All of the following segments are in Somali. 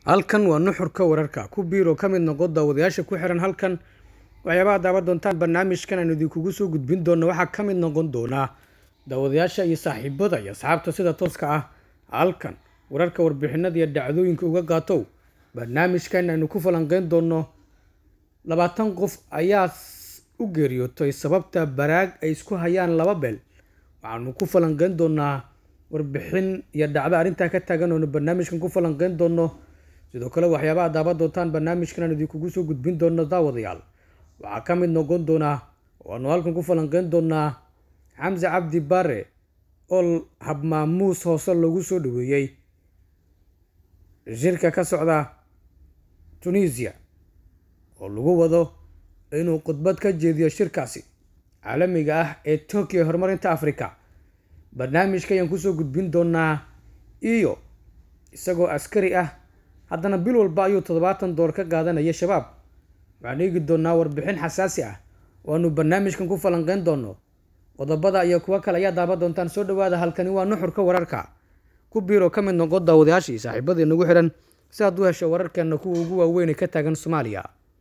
halkan waa nuxurka wararka ku biiro ka mid noqo daawadayaasha ku xiran halkan waxyaabaha daawan doontaan barnaamijkan aan idinkugu soo gudbin doono waxaa ka mid noqon doonaa daawadayaasha iyo saaxiibada iyo asxaabta sida tooska ah halkan wararka warbixinada iyo dhacdooyinka uga qaatow barnaamijkan aynu ku falanqeyn doono labaatan qof ayaa u geeriyootay sababta baraag ay isku hayaan laba beel waxaanu ku falanqeyn doonaa warbixin iyo dhacdo arrintaa ka taagan oonu barnaamijkan ku falanqeyn doono sidoo kale waxyaabaha daawan doontaan barnaamijkan aan idinkugu soo gudbin doono daawadayaal waxaa ka mid noqon doonaa waanu halkan ku falanqeyn doonaa xamse cabdi bare oo habmaamuus hoose lagu soo dhaweeyey shirka ka socda tunisia oo lagu wado inuu khudbad ka jeediyo shirkaasi caalamiga ah ee tokyo horumarinta africa barnaamijka ayaan kusoo gudbin doonaa iyo isagoo askari ah haddana bil walba ayuu toddobaatan door ka qaadanaya shabaab waxaan eegi doonaa warbixin xasaasi ah oo aanu barnaamijkan ku falanqeyn doono qodobada iyo kuwo kale ayaa daaban doontaan soo dhawaada halkani waa nuxurka wararka ku biiroo ka mid noqo daawadayaashii saaxiibadii nagu xihan si aad u hesho wararkeena kuwa ugu waaweyn ee ka taagan soomaaliya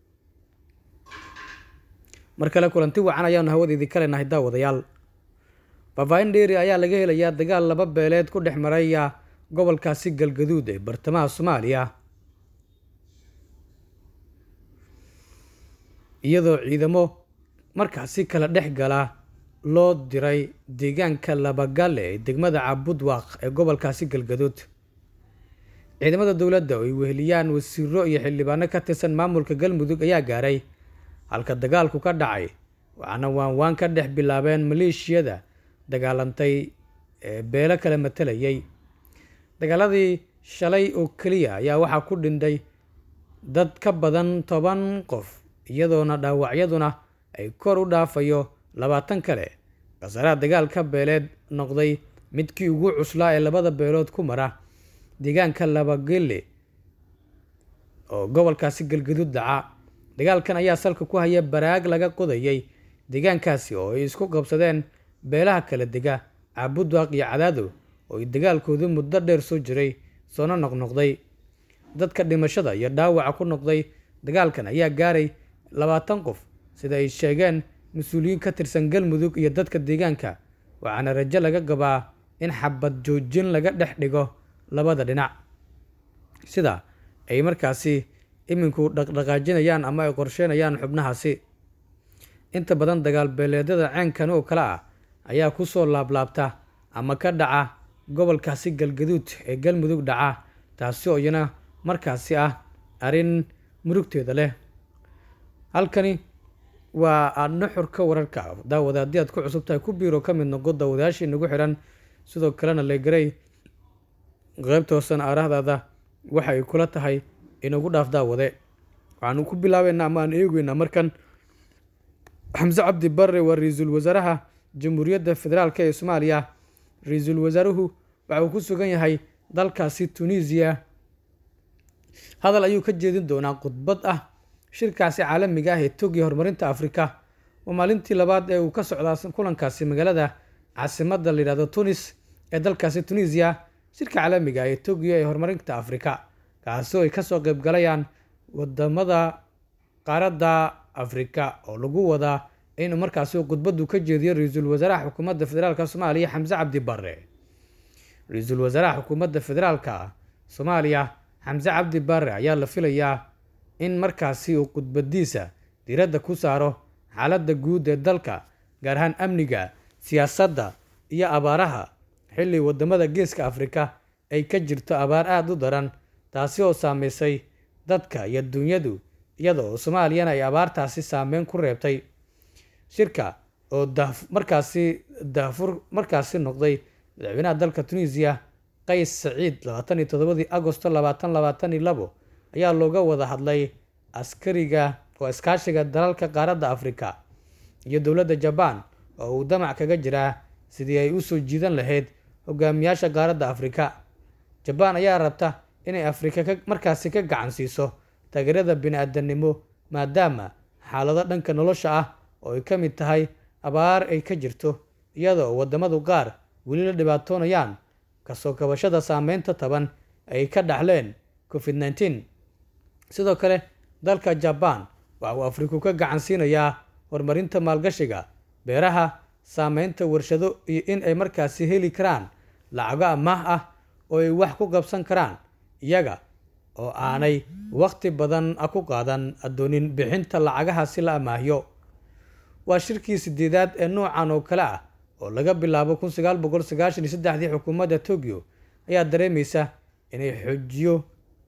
mar kale kulanti wacan ayaanu hawadeedii ka leenahay daawadayaal faafaahin dheeri ayaa laga helayaa dagaal laba beeleed ku dhex maraya gobolkaasi galgaduud ee bartamaha soomaaliya iyadoo ciidamo markaasi kala dhex gala loo diray deegaanka labagalle ee degmada cabudwaaq ee gobolkaasi galgaduud ciidamada dowladda oo ay weheliyaan wasiiro iyo xildhibaano ka tirsan maamulka galmudug ayaa gaaray halka dagaalku ka dhacay waxaana waanwaan ka dhex bilaabeen maleeshiyada dagaalantay ee beelo kala matalayay dagaaladii shalay oo keliya ayaa waxaa ku dhintay dad ka badan toban qof iyadoona dhaawacyaduna ay kor u dhaafayo labaatan kale khasaaraha dagaalka beeleed noqday midkii ugu cuslaa ee labada beelood ku mara deegaanka labagelle oo gobolkaasi galgaduud dhaca dagaalkan ayaa salka ku haya baraag laga qodayay deegaankaasi oo ay isku qabsadeen beelaha kala dega caabudwaaq iyo cadaado oo ay dagaalkoodu muddo dheer soo jiray soona noqnoqday dadka dhimashada iyo dhaawaca ku noqday dagaalkan ayaa gaaray labaatan qof sida ay sheegeen mas-uuliyiin ka tirsan galmudug iyo dadka deegaanka waxaana rajo laga qabaa in xabad joojin laga dhex dhigo labada dhinac sida ay markaasi iminku dhaqdhaqaajinayaan ama ay qorsheynayaan xubnahaasi inta badan dagaal beeleedyada ceenkan oo kale ah ayaa kusoo laablaabta ama ka dhaca gobolkaasi galgaduud ee galmudug dhaca taasi oo iyana markaasi ah arrin murugteeda leh halkani waa nuxurka wararka daawada haddii aad ku cusub tahay ku biiro ka mid noqo daawadayaashii nagu xihan sidoo kalena legarey qeybta hoosan aarahdaada waxa ay kula tahay inagu dhaaf daawade waxaanu ku bilaabeynaa ama aan eegeynaa markan xamse cabdi bare waa ra-iisul wasaaraha jamhuuriyadda federaalk ee soomaaliya ra-iisul wasaaruhu waxa uu ku sugan yahay dalkaasi tunisiya hadal ayuu ka jeedin doonaa khudbad ah shirkaasi caalamiga ah ee togiya horumarinta afrika waa maalintii labaad ee uu ka socdaa kulankaasi magaalada caasimadda layidhahdo tunis ee dalkaasi tunisiya shirka caalamiga ah ee togiya ee horumarinta afrika kaasi oo ay kasoo qeyb galayaan wadamada qaaradda afrika oo lagu wadaa inuu markaasi khudbadu ka jeediyo ra-iisul wasaaraha xukuumadda federaalk soomaaliya xamse cabdi bare ra-iisul wasaaraha xukuumadda federaalka soomaaliya xamse cabdi bare ayaa la filayaa in markaasi uu khudbadiisa diiradda ku saaro xaaladda guud ee dalka gaar ahaan amniga siyaasadda iyo abaaraha xilli wadamada geeska afrika ay ka jirto abaar aada u daran taasi oo saameysay dadka iyo dunyadu iyada oo soomaaliyana ay abaartaasi saameyn ku reebtay shirka oo markaasi daafur markaasi noqday madaxweynaha dalka tunisiya qays saciid labaatan iyo toddobadii agosto labaatan labaatan iyo labo ayaa looga wada hadlay askariga oo iskaashiga dalalka qaaradda afrika iyo dowladda jabaan oo uu damac kaga jiraa sidii ay usoo jiidan lahayd hogaamiyaasha qaaradda afrika jabaan ayaa rabta inay afrika markaasi ka gacan siiso taageerada bini-aadanimo maadaama xaalado dhanka nolosha ah oo ay ka mid tahay abaar ay ka jirto iyada oo wadamadu qaar weli la dhibaatoonayaan kasoo kabashada saameynta taban ay ka dhaxleen covid nneteen sidoo kale dalka jabaan waxa uu afriku ka gacan siinayaa horumarinta maalgashiga beeraha saameynta warshado iyo in ay markaasi heli karaan lacago amaah ah oo ay wax ku qabsan karaan iyaga oo aanay waqti badan ku qaadan addoonin bixinta lacagaha si la amaahiyo waa shirkii sideedaad ee noocan oo kale ah oo laga bilaabo kun sagaal boqol sagaashan iyo saddexdii xukuumadda tokyo ayaa dareemaysa inay xoojiyo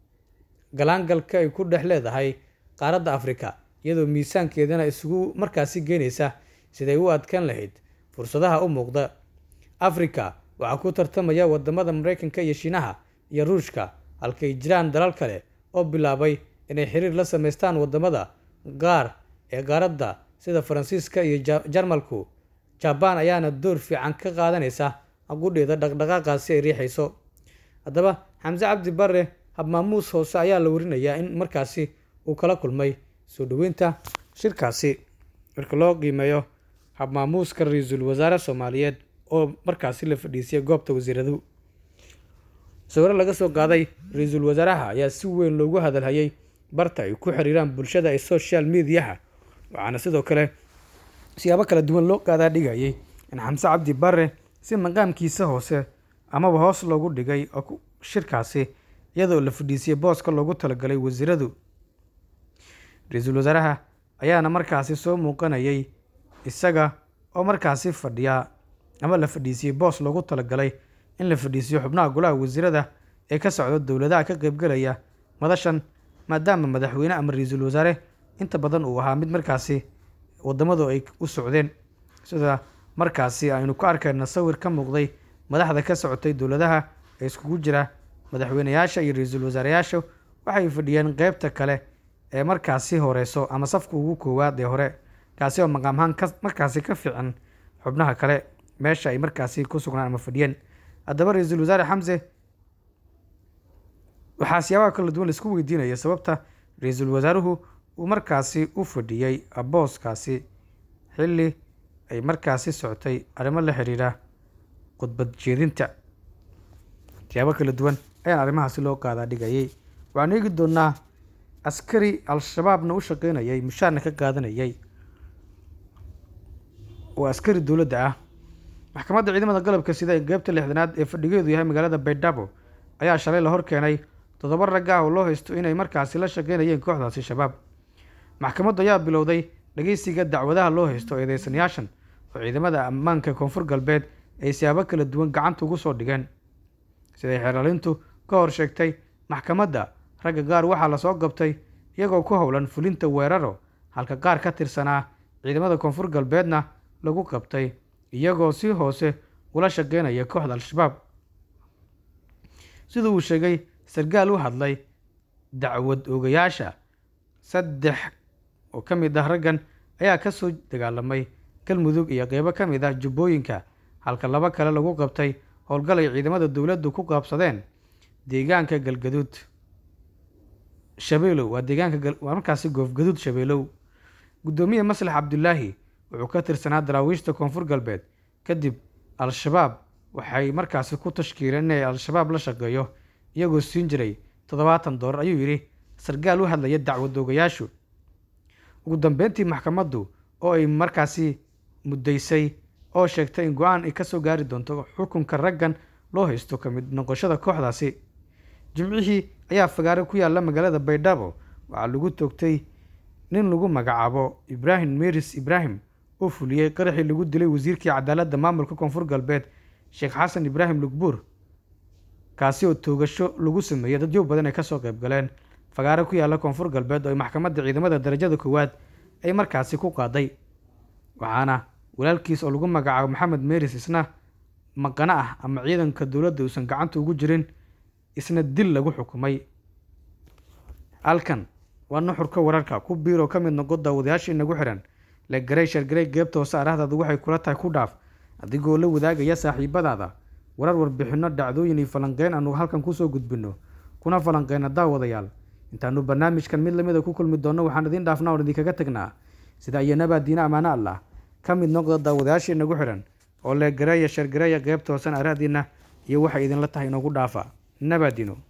galaangalka ay ku dhex leedahay qaaradda afrika iyadoo miisaankeedana isugu markaasi geynaysa siday u adkaan lahayd fursadaha u muuqda afrika waxaa ku tartamaya wadamada mareykanka iyo shiinaha iyo ruushka halkay jiraan dalal kale oo bilaabay inay xiriir la sameystaan wadamada qaar ee qaaradda sida faransiiska iyo jarmalku jabaan ayaana door fiican ka qaadanaysa gudheeda dhaqdhaqaaqaasi ay riixayso haddaba xamse cabdi bare habmaamuus hoose ayaa la warinayaa in markaasi uu kala kulmay soo dhoweynta shirkaasi marka loo qiimeeyo habmaamuuska ra-iisul wasaare soomaaliyeed oo markaasi la fadhiisiyay goobta wasiiradu sawiro laga soo qaaday ra-iisul wasaaraha ayaa si weyn loogu hadalhayay barta ay ku xiriiraan bulshada ee social mediaha waxaana sidoo kale siyaabo kala duwan loo qaadaa dhigayay in xamse cabdi bare si maqaamkiisa hoose amaba hoos loogu dhigay shirkaasi iyadoo la fadhiisiyey booska loogu talagalay wasiiradu ra-iisul wasaaraha ayaana markaasi soo muuqanayay isaga oo markaasi fadhiya ama la fadhiisiyey boos loogu talagalay in la fadhiisiyo xubnaha golaha wasiirada ee ka socda dowladaha ka qaybgelaya madashan maadaama madaxweyne ama ra-iisul wasaare inta badan uu ahaa mid markaasi wadamadu ay u socdeen sida markaasi aynu ku arkayna sawir ka muuqday madaxda ka socotay dowladaha ee iskugu jira madaxweyneyaasha iyo ra-iisul wasaareyaasha waxay fadhiyeen qeybta kale ee markaasi horeyso ama safka ugu koowaad ee hore kaasi oo maqaamhaan ka markaasi ka fiican xubnaha kale meesha ay markaasi ku sugnaan ama fadhiyeen haddaba ra-iisul wasaare xamse waxaa siyaabaha kala duwan laisku weydiinaya sababta ra-iisul wasaaruhu uu markaasi u fadhiyey booskaasi xilli ay markaasi socotay arrimo la xiriira khudbad jeedinta siyaabo kala duwan ayaan arrimahaasi loo qaadaa dhigayay waxaanu eegi doonaa askari al-shabaabna u shaqeynayay mushaarna ka qaadanayay oo askari dowladda ah maxkamadda ciidamada galabka sida ee qeybta lixdanaad ee fadhigeedu yahay magaalada baydhabo ayaa shalay la hor keenay toddoba rag ah oo loo haysto inay markaasi la shaqeynayeen kooxdaasi shabaab maxkamaddu ayaa bilowday dhageysiga dacwadaha loo haysto eedeysanayaashan oo ciidamada ammaanka koonfur galbeed ay siyaabo kala duwan gacanta ugu soo dhigeen siday xeeralintu ka hor sheegtay maxkamadda ragga qaar waxaa lasoo qabtay iyagoo ku howlan fulinta weeraro halka qaar ka tirsanaa ciidamada koonfur galbeedna lagu qabtay iyagoo si hoose ula shaqeynaya kooxda al-shabaab sida uu sheegay sarkaal u hadlay dacwad ogayaasha saddex oo ka mid ah raggan ayaa ka soo dagaalamay galmudug iyo qeybo ka mid ah jubbooyinka halka laba kale lagu qabtay howlgal ay ciidamada dowladdu ku qaabsadeen deegaanka galgaduud shabeelow waa deegaanka waa markaasi goofgaduud shabeelow guddoomiye maslax cabdulaahi wuxuu ka tirsanaa daraawiishta koonfur galbeed kadib al-shabaab waxay markaasi ku tashkiileen inay al-shabaab la shaqeeyo iyagoo siin jiray toddobaatan doolar ayuu yidhi sarkaal u hadlaya dacwadoogayaashu ugu dambeyntii maxkamaddu oo ay markaasi muddaysay oo sheegtay in go-aan ay ka soo gaari doonto xukunka raggan loo haysto ka mid noqoshada kooxdaasi jimcihii ayaa fagaare ku yaalla magaalada baydhabo waxaa lagu toogtay nin lagu magacaabo ibraahim meris ibraahim oo fuliyey qaraxii lagu dilay wasiirkii cadaaladda maamulka koonfur galbeed sheekh xasan ibraahim lugbuur kaasi oo toogasho lagu sameeyey dadyo badan ay kasoo qayb galeen fagaare ku yaalla koonfur galbeed oo ay maxkamadda ciidamada darajada koowaad ay markaasi ku qaaday waxaana walaalkiis oo lagu magacaabo maxamed meris isna maqano ah ama ciidanka dowladda uusan gacanta ugu jirin isna dil lagu xukumay halkan waa nuxurka wararka ku biir oo ka mid noqo daawadayaashii nagu xihan le garey shargarey geebta hoose arahdaadu waxay kula tahay ku dhaaf adigoo la wadaagaya saaxiibadaada warar warbixinno dhacdooyin iyo falanqeyn aanu halkan kusoo gudbinno kuna falanqeyna daawadayaal intaanu barnaamijkan mid lamida ku kulmi doonno waxaan idiin dhaafnaa oon idinkaga tagnaa sida iyanabaa diina ammaano allah ka mid noqda daawadayaashii nagu xihan oo le gareeya shargareeya qeybta hoosen arahdiina iyo waxay idinla tahay inoogu dhaafa nabaadino